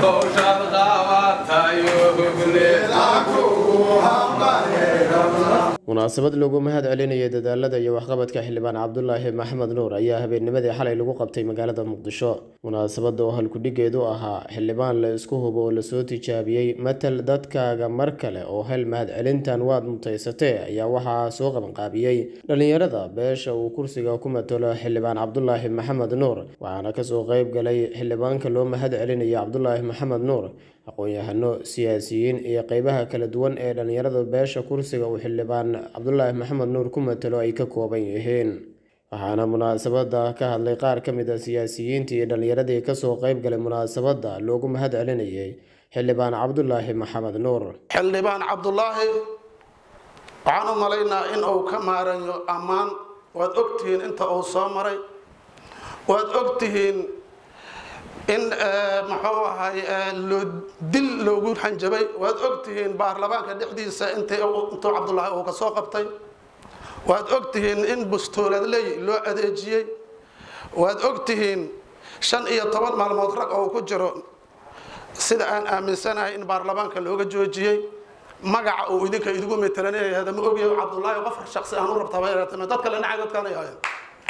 munaasabad lagu mahad celinaya dadaalada iyo waxqabadka xildhibaan cabdulaahi maxamed nuur ayaa habeennimadii xalay lagu qabtay magaalada muqdisho munaasabada oo halkudhigeedu ahaa xildhibaan la isku hubo oo lasoo tijaabiyey matal dadkaaga mar kale oo hel mahad celintan waad mutaysatee ayaa waxaa soo qabanqaabiyey dhallinyarada beesha uu kursiga ku matalo xildhibaan cabdulaahi maxamed nuur waxaana kasoo qeyb galay xildhibaanka loo mahad celinaya cabdulaahi maxamed nuur aqoon-yahano siyaasiyiin iyo qeybaha kala duwan ee dhallinyarada beesha kursiga uu xildhibaan cabdulaahi maxamed nuur ku matalo ay ka kooban yihiin waxaana munaasabada ka hadlay qaar ka mid a siyaasiyiintii iyo dhallinyaradii kasoo qeyb galay munaasabada loogu mahad celinayay xildhibaan cabdulaahi maxamed nuur xildhibaan cabdulaahi waxaan u malaynaa in uu ka maarayo ammaan waad ogtihiin inta uu soo maray waad ogtihiin in muxuu ahay dil loogu hanjabay waad ogtihiin baarlamaanka dhexdiisa intuu cabdulaahi uu kasoo qabtay waad ogtihiin in bustooladley loo adeejiyey waad ogtihiin shan iyo toban maalmood rag oo ku jiro sida aan aaminsanahay in baarlamaanka looga joojiyey magaca uu idinka idigu matalanayahda ma ogyahay cabdulaahi qof shaqsi aan u rabtaba dad kale nacay dadkaan ay ahayn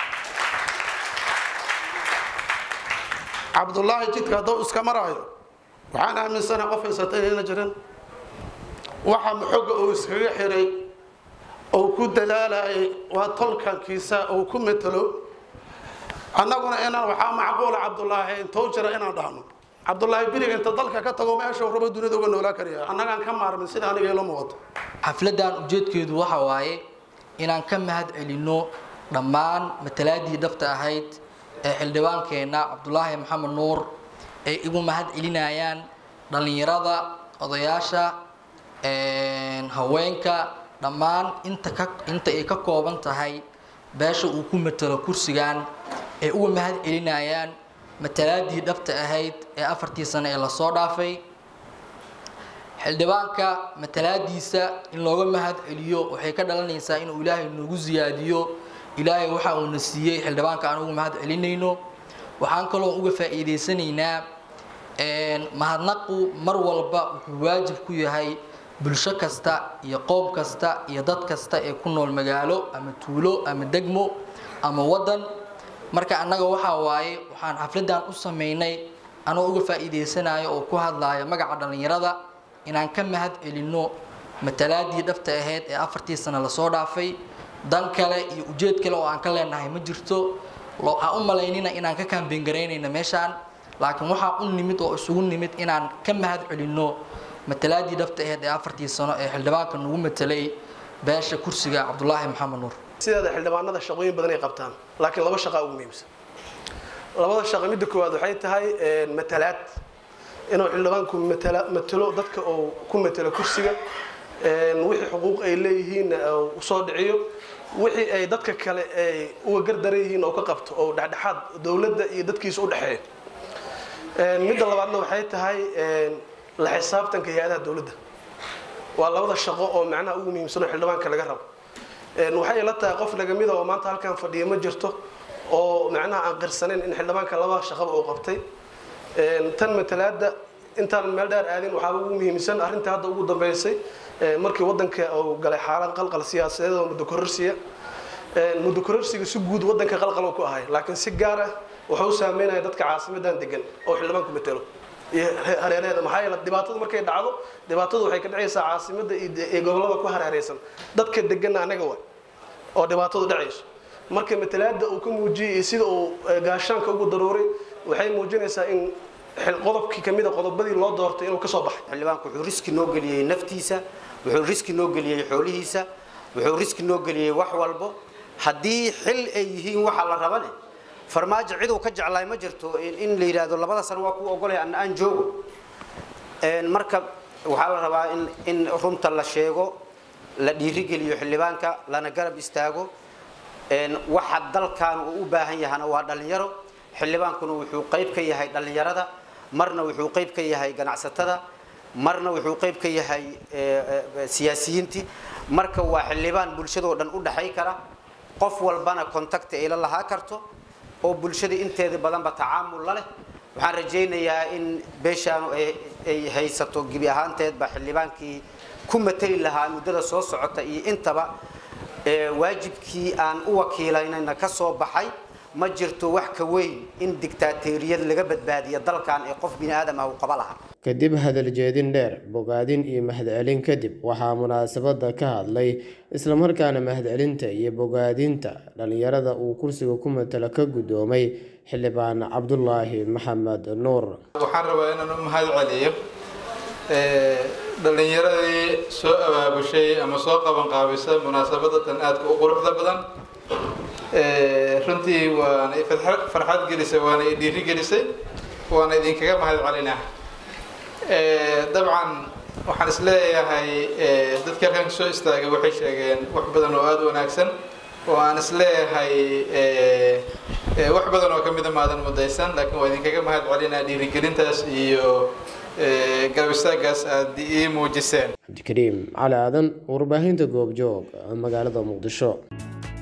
cabdulaahi jidka hadduu iska maraayo waxaan aaminsanahay qof haysata inayna jirin waxa xogga uu iskaga xiray uu ku dadaalayay waa tolkankiisa uu ku matalo annaguna inaan waxaa macquula cabdulaahi intuu jira inaan dhahno cabdulaahi beriga inta dalka ka tago meesha rabo dunida uga noolaa karaya annagaan ka maarmin sida aniga ila muuqato xafladan ujeedkeedu waxa waaye inaan ka mahad celinno dhammaan matalaadii dhabta ahayd ee xildhibaankeenna cabdulaahi maxamed nuur ay igu mahad celinayaan dhallinyarada odayaasha haweenka dhammaan inta ka inta ay ka kooban tahay beesha uu ku matalo kursigan ay uga mahad celinayaan matalaadii dhabta ahayd ee afartii sano ee lasoo dhaafay xildhibaanka matalaadiisa in looga mahad celiyo waxay ka dhalanaysaa inuu ilaahay noogu siyaadiyo ilaahay waxa uuna siiyey xildhibaanka aan uga mahad celinayno waxaan kaloo uga faa'iidaysanaynaa mahadnaqu mar walba wuxuu waajib ku yahay bulsho kasta iyo qoom kasta iyo dad kasta ee ku nool magaalo ama tuulo ama degmo ama waddan marka annaga waxaa waaye waxaan xafladan u sameynay anoo uga faa'iidaysanayo oo ku hadlaya magaca dhallinyarada inaan ka mahad celinno matalaadii dhabta ahayd ee afartii sano lasoo dhaafay dan kale iyo ujeed kale oo aan ka leenahay ma jirto aan u malaynina inaan ka kaambeyn garaynayna meeshaan laakiin waxaa u nimid oo isugu nimid inaan ka mahad celinno matalaadii dhabta ahayd ee afartii sano ee xildhibaanka nagu matalay beesha kursiga cabdulaahi maxamed nuur sideeda xildhibaanada shaqooyin badan ay qabtaan laakiin laba shaqaa ugu muhiimsan labada shaqo midda koowaad waxay tahay matalaad inuu xildhibaanku matalo dadka oo ku matalo kursiga wixii xuquuq ay leeyihiin usoo dhiciyo wixii ay dadka kale ay uga gardaran yihiin oo ka qabto oo dhexdhexaad dowladda iyo dadkiisa u dhexeeya midda labaadna waxay tahay la xisaabtanka hay-adaha dowladda waa labada shaqo oo macnaha ugu muhiimsan oo xildhibaanka laga rabo waxay ila tahay qof lagamida oo maanta halkan fadhiya ma jirto oo macnaha aan qirsanayn in xildhibaanka laba shaqaba uu qabtay tan matalaada intaan meel dheer aadin waxaa ugu muhiimsan arrinta hadda ugu dambeysay markii wadanka uu galay xaalad qalqal siyaasadeed oo muddo kororsiya muddo kororsiga si guud wadanka qalqal ku ahay laakiin si gaar ah wuxuu u saameynaya dadka caasimadan degan oo xildhibaanku matalo iyo hareeraheeda maxaa yeele dhibaatadu markay dhacdo dhibaatadu waxay ka dhacaysaa caasimada iyo gobolada ku hareereysan dadka deganna anaga waay oo dhibaatadu dhacayso marka matalaada uu ka muujiyey iyo sida uu gaashaanka ugu daruuray waxay muujinaysaa in qodobkii kamid a qodobadii loo doortay inuu kasoo baxay xildhibaanku wuxuu riski noo geliyey naftiisa wuxuu riski noo geliyey xoolihiisa wuxuu riski noo geliyey wax walbo haddii xil ay yihiin waxa la rabane farmaajo ciduu ka jeclaay ma jirto in la yidhaahdo labada sano waa ku ogolay an aan joogo marka waxaa la rabaa in in runta la sheego la dhiirigeliyo xildhibaanka lana garab istaago waxa dalkan uu u baahan yahana waa dhalinyaro xildhibaankuna wuxuu qayb ka yahay dhalinyarada marna wuxuu qayb ka yahay ganacsatada marna wuxuu qayb ka yahay siyaasiyiintii marka waa xildhibaan bulshadoo dhan u dhaxay kara qof walbana contacti ay la lahaa karto oo bulshada inteeda badanba tacaamul la leh waxaan rajaynayaa in beeshaanu ay haysato gebi ahaanteedba xildhibaankii ku matali lahaa muddada soo socota iyo intaba waajibkii aan u wakiilaynayna ka soo baxay ma jirto wax ka weyn in digtaateeriyad laga badbaadiyo dalkan ee qof bini aadam ah uu qaba lahaa kadib hadal jeedin dheer bogaadin iyo mahadcelin kadib waxaa munaasabada ka hadlay islamarkaana mahadcelinta iyo bogaadinta dhalinyarada uu kursiga ku matalo ka guddoomay xildhibaan cabdulaahi maxamed nuur waxaan rabaa inaan u mahad celiyo dhalinyaradii soo abaabushay ama soo qabanqaabisa munaasabadatan aadka u quruxda badan runtii waana farxad gelisay waana i dhiiri gelisay waana idinkaga mahad celinaa dabcan waxaan isleeyahay dadka halkan soo istaagay waxay sheegeen wax badan oo aada u wanaagsan oo aan isleeyahay wax badan oo kamida maadan mudaysan laakiin waa idinkaga mahad celinaa dhiirigelintaas iyo garab istaagaas aada ii muujiseen cabdikariim cali aadan warbaahinta goobjoog magaalada muqdisho